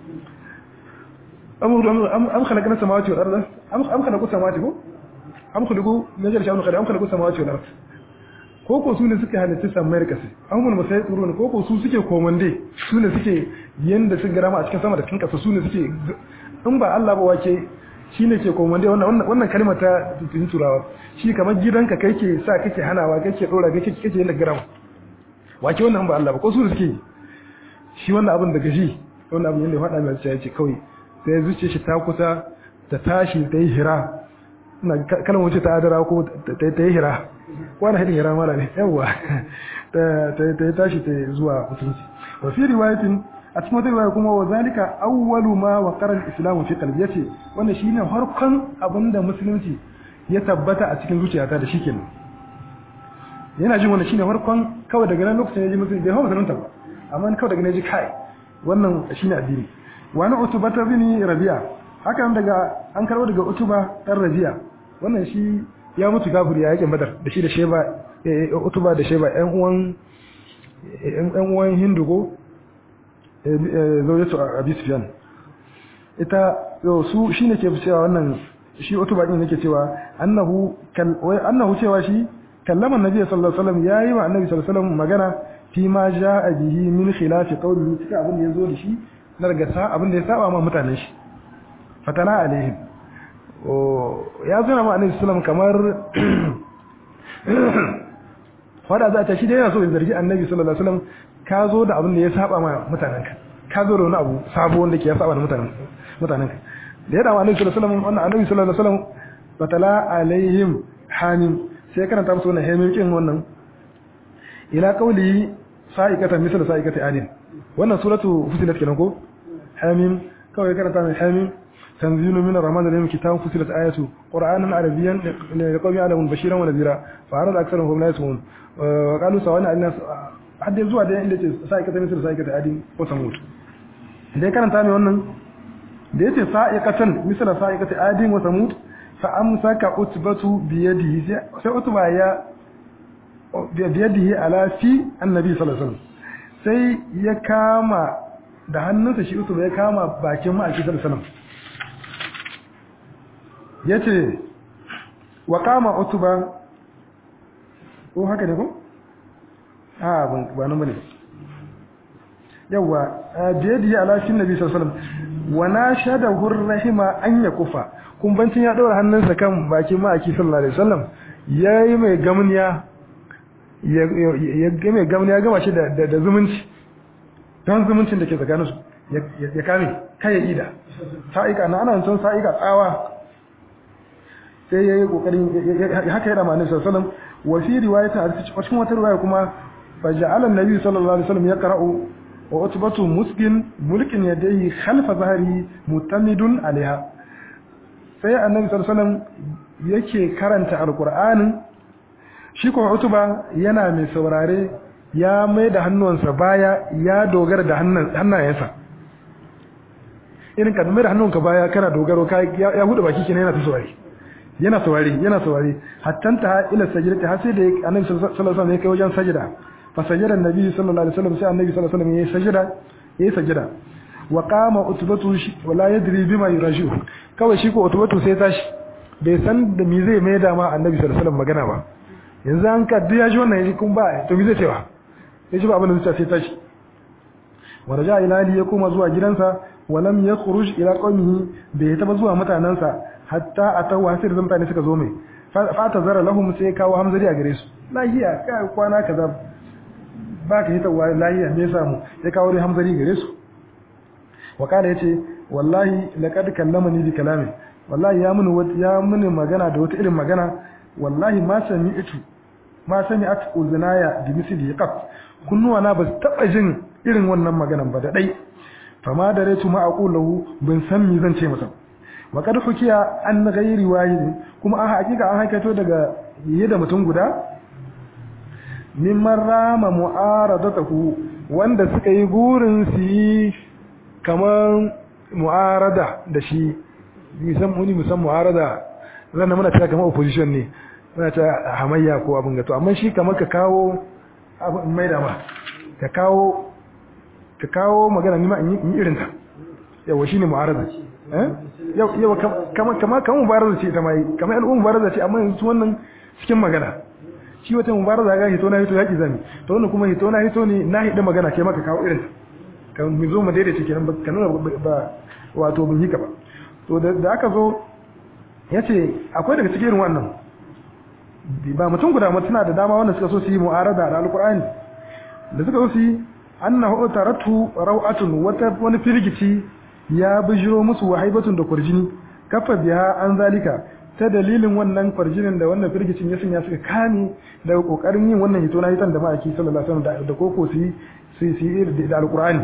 am am am khalaqna samawati wal arda am am khalaqu samawati ko am khuliqu min ghairi shay'in am khalaqu samawati wal arda ko ko su ne suke halitta sammai kasi an mun masai tsoro ne ko ko su suke komande su ne suke yanda sun garama a cikin sama da cikin kasa su ne suke in ba Allah ba wake shi ne ke komande wannan wannan kalmar ta tun turawa shi kamar gidanka kai ke sa kake hanawa kake dora kake kake yanda garama wake wannan ba Allah ba ko su ne suke shi wannan abin daga shi wannan abin yanda ya faɗa mai ya ce kawai sai zuciya shi ta kusa ta tashi ta yi hira ina kalmar wuce ta adara ko ta yi hira wani hadin hira mala ne yawa ta yi tashi ta zuwa mutunci wa fi riwayatin a cikin wata riwaya kuma wa zalika awwalu ma wa qaral islam fi qalbi yace wannan shine harkon abinda musulunci ya tabbata a cikin zuciyata da shikenan yana jin wannan shine harkon kawai daga nan lokacin ya ji musulunci bai hawa musulunta ba amma kawai daga nan ji kai wannan shine addini wa na utubata bin rabi'a hakan daga an karbo daga utuba dan rabi'a wannan shi ya mutu kafiri ya yakin badar da shi da sheba utuba da sheba ƴan uwan ƴan uwan hindu ko zaujatu abi sufyan ita su shine ke cewa wannan shi utuba din yake cewa annahu wai annahu cewa shi kallama annabi sallallahu alaihi wasallam yayi wa annabi sallallahu alaihi wasallam magana fi ma jaa bihi min khilafi qawlihi cikin abin da yazo da shi na daga sa abin da ya saba ma mutanen shi fatana alaihim ya zuna ma annabi sallallahu kamar fada za ta shi da yana so ya zargi annabi sallallahu alaihi wasallam ka zo da abin da ya saba ma mutanenka ka zo da wani abu sabo wanda ke ya saba da mutanen mutanenka da ya dawo annabi sallallahu alaihi wasallam wannan annabi sallallahu alaihi wasallam fatala alaihim hamim sai karanta musu wannan hamim kin wannan ila qauli sa'ikata misal sa'ikati adin wannan suratu fusilat kenan ko hamim kawai karanta mai hamim تنزيل من الرحمن الرحيم كتاب فصلت آياته قرآنا عربيا لقوم يعلمون بشيرا ونذيرا فأعرض أكثرهم فهم لا يسمعون وقالوا سواء على الناس حد يزوى ده inda ce sa'ikata misal sa'ikata adin ko samut da ya karanta mai wannan da yace sa'ikatan misal sa'ikata adin wa samut fa amsaka utbatu bi yadihi sai utba ya bi yadihi ala fi annabi sallallahu alaihi wasallam sai ya kama da hannunsa shi utba ya kama bakin ma'aiki sallallahu alaihi wasallam ya ce wa kama utuba ko haka ne ko? a ba nan bane yawa biyadi ya alashin nabi sallallahu wa na shada hurrahima an ya kufa kumbancin ya daura hannunsa kan bakin ma'aiki sallallahu alaihi wasallam yayi mai gamniya ya ga mai gamniya gama shi da zumunci don zumuncin da ke tsakaninsu ya kame kai ya ida sa'ika na ana son sa'ika tsawa sai ya yi kokarin haka ya dama annabi sallallahu alaihi wasallam wa fi riwayata a cikin wata riwaya kuma fa ja'ala annabi sallallahu alaihi wasallam yaqra'u wa utbatu muskin mulkin yadayhi khalfa zahri mutamidun alaiha sai annabi sallallahu alaihi wasallam yake karanta alqur'anin shi ko utuba yana mai saurare ya mai da hannuwansa baya ya dogara da hannayensa irin ka mai da hannunka baya kana dogaro ya hudu baki kenan yana ta saurare yana saurari yana saurari hatta ta ila sajdati har sai da annabi sallallahu alaihi wasallam ya kai wajen sajda fa sajada annabi sallallahu alaihi wasallam sai annabi sallallahu alaihi wasallam ya sajda ya sajda wa qama utbatu wala yadri bima yuraju kawai shi ko utbatu sai tashi bai san da me zai mai da ma annabi sallallahu alaihi wasallam magana ba yanzu an ka duk ya ji wannan yaji kun ba to me zai cewa ya ji ba abin da zai sai tashi wa raja ila ali ya koma zuwa gidansa wa lam yakhruj ila qaumihi bai taba zuwa mutanansa hatta atawu hasir zan mutane suka zo mai fa ta zara lahum sai kawo hamzari a gare su lahiya kai kwana kaza ba ka hita wa lahiya me yasa mu sai kawo dai hamzari gare su wa kana yace wallahi laqad kallamani bi kalami wallahi ya muni ya muni magana da wata irin magana wallahi ma sami'tu ma sami'at uzunaya bi misli qat kunnuwa na ba taba jin irin wannan maganan ba da dai fama da retu ma aqulahu bin san mi zan ce masa wa kad hukiya an ghairi wahid kuma a hakika an haikato daga yi da mutum guda mimman rama mu'aradatahu wanda suka yi gurin su yi kamar mu'arada da shi musamman muni musamman mu'arada zan muna ta kamar opposition ne muna ta hamayya ko abin gato amma shi kamar ka kawo abin mai da ma ka kawo ka kawo magana nima in yi irin ta yawa shine mu'arada eh yawa kamar kamar kamar mubaraza ce ita mai kamar al'umma mubaraza ce amma yanzu wannan cikin magana shi wata mubaraza ga hito na hito yaki zami to wannan kuma hito na hito ne na hidi magana ke maka kawo irin ta kan mu zo mu daidaita kenan ba kanuna ba wato bin hika ba to da aka zo yace akwai daga cikin wannan ba mutum guda mutum da dama wanda suka so su yi mu'arada da alqur'ani da suka so su yi annahu taratu raw'atun wata wani firgici ya bijiro musu wahaibatun da kurjini kafa biya an zalika ta dalilin wannan farjinin da wannan firgicin ya sanya suka kame daga kokarin yin wannan hito na hitan da ma'aiki sallallahu alaihi wasallam da koko su yi su yi da alqur'ani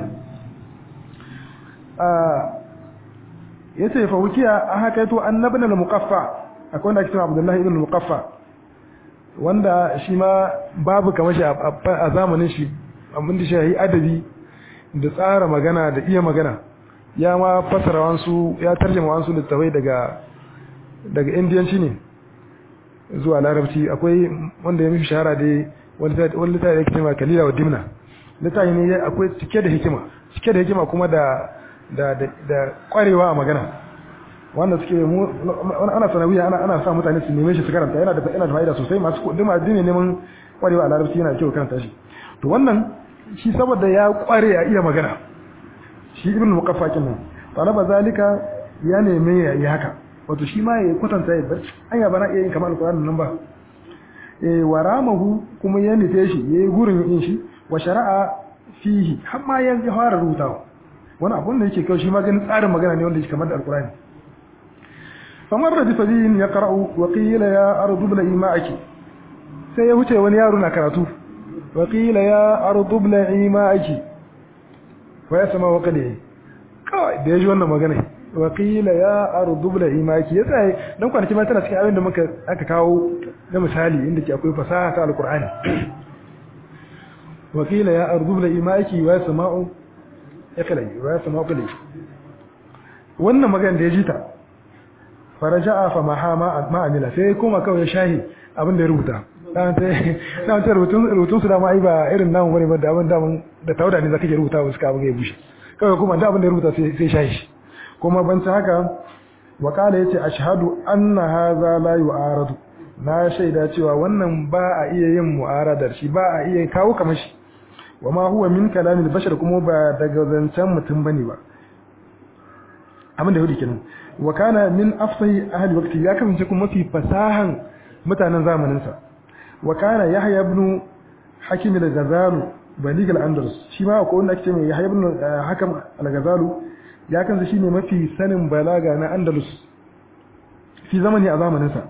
yace fa wukiya an haka yato annabin al-muqaffa akwai wanda ake cewa Abdullahi ibn al-Muqaffa wanda shi ma babu kamar shi a zamanin shi abin da shi adabi da tsara magana da iya magana ya ma fasara wansu ya tarjama wansu littafai daga daga indiyanci ne zuwa larabci akwai wanda ya mishi shahara dai wani littafi da yake cewa kalila wa dimna littafi ne akwai cike da hikima cike da hikima kuma da da da kwarewa a magana wanda suke mu ana sanawiya ana ana sa mutane su neme shi su karanta yana da yana da fa'ida sosai masu kudi ma dine neman kwarewa a larabci yana da kyau karanta shi to wannan shi saboda ya kware a iya magana shi ibn muqaffa kenan talaba zalika ya neme ya yi haka wato shi ma ya kwatanta ya bar anya bana iya yin kamar alqur'ani nan ba eh waramahu kuma ya nufe shi yayi gurin yin shi wa shari'a fihi har ma ya fara rubutawa wani abun da yake kyau shi ma ganin tsarin magana ne wanda yake kamar da alqur'ani famar da bisabiyin ya qara'u wa qila ya ardu bil ima'aki sai ya wuce wani yaro na karatu wa qila ya ardu bil ima'aki wa yasma wa qali kawai da yaji wannan magana wa qila ya ardu bil ima'aki yasa dan kwanaki ma tana cikin abin da muka aka kawo da misali inda ke akwai fasaha ta alqur'ani wa qila ya ardu bil ima'aki wa yasma'u ya kalai wa yasma'u qali wannan magana da ya ji ta faraja'a fa mahama ma amila sai kuma kawai shahi abin da ya rubuta dan sai dan sai rubutun rubutun su da ma ai ba irin namu bane ba da abin da da tauda ne zaka ke rubuta wasu ka buga ya bushe kawai kuma da abin da ya rubuta sai sai shahi kuma ban ta haka wa kala yace ashhadu anna hadha la yu'aradu na shaida cewa wannan ba a iya yin mu'aradar shi ba a iya kawo kamar shi wa ma huwa min kalamil bashar kuma ba daga zancen mutum bane ba abin da yake kenan wa kana min afsahi ahli waqti ya kasance kuma mafi fasahan mutanen zamanin sa wa kana yahya ibn hakim al-ghazali balig al-andalus shi ma ko wanda ake mai yahya ibn hakam al-ghazali ya kasance shine mafi sanin balaga na andalus fi zamani a zamanin sa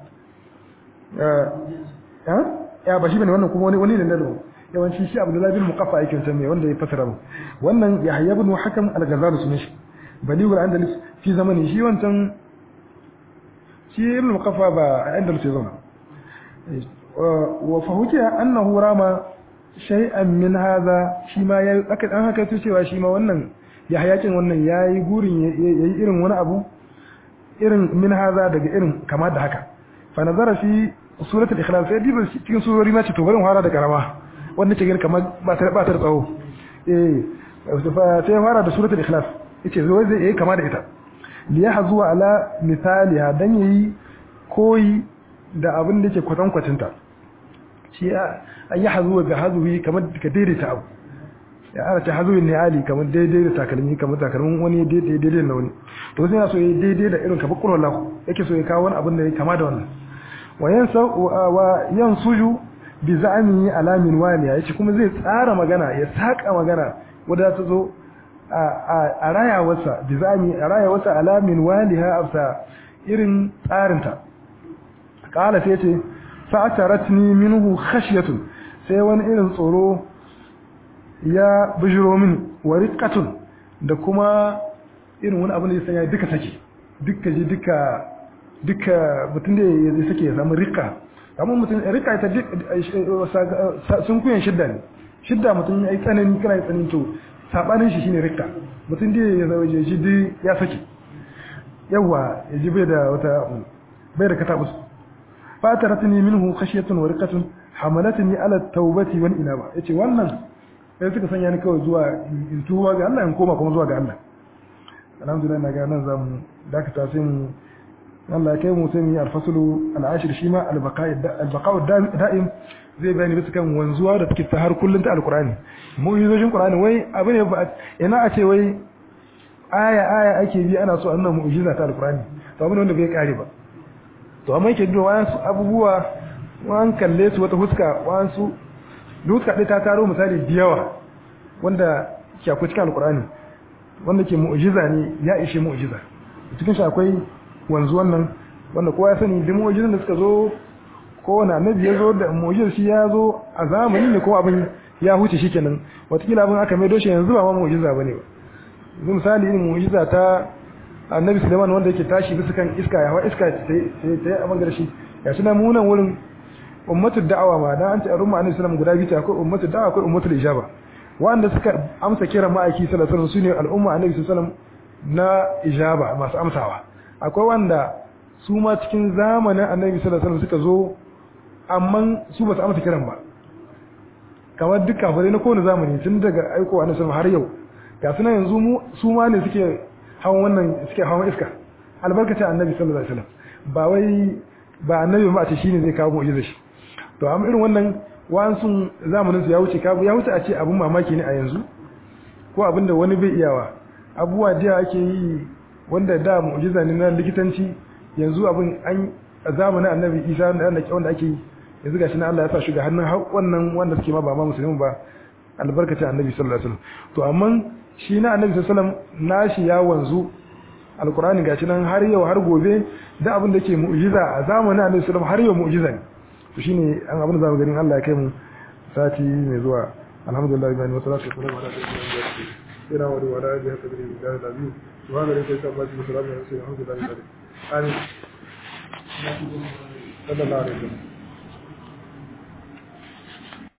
eh ya ba shi bane wannan kuma wani wani ne da yawanci shi abdullahi bin muqaffa yake tanne wanda ya fasara wannan yahya ibn hakam al-ghazali sunan shi balig al-andalus fi zamani shi wancan shi ibn muqaffa ba a andalus ya zauna wa fahukiya annahu rama shay'an min hadha shi ma ya aka dan haka cewa shi ma wannan ya hayakin wannan yayi gurin yayi irin wani abu irin min hadha daga irin kama da haka fa nazara fi suratul ikhlas sai diba cikin surori ma ce to bari fara da karama wanda ke gani kamar ba ta ba ta tsawo eh fa sai fara da suratul ikhlas yace zo zai yi kama da ita li yahzu ala misaliha dan yayi koyi da abin da yake kwatan kwatinta shi an yi hazuwa ga hazuwi kamar ka daidaita abu ya ana ta hazuwi ne ali kamar daidai da takalmi kamar takalmin wani daidai daidai na wani to sai yana so ya daidai da irin kamar kurwala yake so ya kawo wani abin da ya kama da wannan wa yansa wa yansuju bi za'ami alamin waliya yace kuma zai tsara magana ya saka magana wadda ta zo a rayawarsa bizami a rayawarsa alamin waliha afsa irin tsarinta kala sai ce fa'ataratni minhu khashyatun sai wani irin tsoro ya bijiro min wa riqatun da kuma irin wani abu da ya sanya duka take duka ji duka duka mutum da ya sake ya samu riqa amma mutum riqa ita sun kuyan shidda ne shidda mutum ya yi tsanani kana yi tsanani to sabanin shi shine rikka mutum dai ya zama shi dai ya saki yawa ya ji bai da wata bai da katabus fataratni minhu khashyatun wa riqatun hamalatni ala tawbati wal inaba yace wannan sai suka sanya ni kawai zuwa in tuba ga Allah in koma kuma zuwa ga Allah alhamdulillah na ga nan zamu dakata sai mu Allah ya kai mu sai mu yi alfaslu al'ashir shi ma albaqa'u da'im zai bayani bisa kan wanzuwa da take ta har kullun ta alqur'ani mu'jizojin qur'ani wai abu ne ba ina a ce wai aya aya ake bi ana so annan mu'jiza ta alqur'ani to abin wanda bai kare ba to amma yake duwa wasu abubuwa wan kalle su wata huska wasu duka dai ta taro misali da yawa wanda ke akwai cikin alqur'ani wanda ke mu'jiza ne ya ishe mu'jiza cikin shi akwai wanzuwan nan wanda kowa ya sani duk mu'jizan da suka zo kowane annabi ya zo da mu'jizar shi ya zo a zamani ne ko abin ya huce shi kenan watakila abin aka mai doshe yanzu ba ma mu'jiza bane ba yanzu misali irin mu'jiza ta annabi Sulaiman wanda yake tashi bisa kan iska ya hawa iska sai sai abin garshi ya shi na munan wurin ummatul da'awa ma dan an ce arumma annabi sallallahu guda biyu akwai ummatul da'awa akwai ummatul ijaba wanda suka amsa kiran ma'aiki sallallahu alaihi wasallam sune al'umma annabi sallallahu na ijaba masu amsawa akwai wanda su ma cikin zamanin annabi sallallahu alaihi wasallam suka zo amma su ba su amsa kiran ba kamar duk kafirai na kowane zamani tun daga aiko annabi sallallahu har yau ga suna yanzu mu su ma ne suke hawan wannan suke hawan iska albarkacin annabi sallallahu alaihi wasallam ba wai ba annabi ba a ce shine zai kawo mu'jiza shi to amma irin wannan wa'ansu zamanin su ya wuce kabu ya wuce a ce abun mamaki ne a yanzu ko abin da wani bai iyawa abubuwa jiya ake yi wanda da mu'jiza ne na likitanci yanzu abin an a zamanin annabi isa wanda ake yi yanzu gashi na Allah ya sa shi ga hannun wannan wanda suke ma ba ma musulmi ba albarkacin annabi sallallahu alaihi wasallam to amma shi na annabi sallallahu alaihi wasallam nashi ya wanzu alqur'ani gashi nan har yau har gobe da abin da ke mu'jiza a zamanin annabi sallallahu alaihi wasallam har yau mu'jiza ne to shine an abin da zamu ganin Allah ya kai mu sati mai zuwa alhamdulillah bi wa salatu wa salam ala sayyidina ina wa wa da ya sabri da da biyu subhana rabbika rabbil izzati amma yasifun alhamdulillah amin sallallahu alaihi wasallam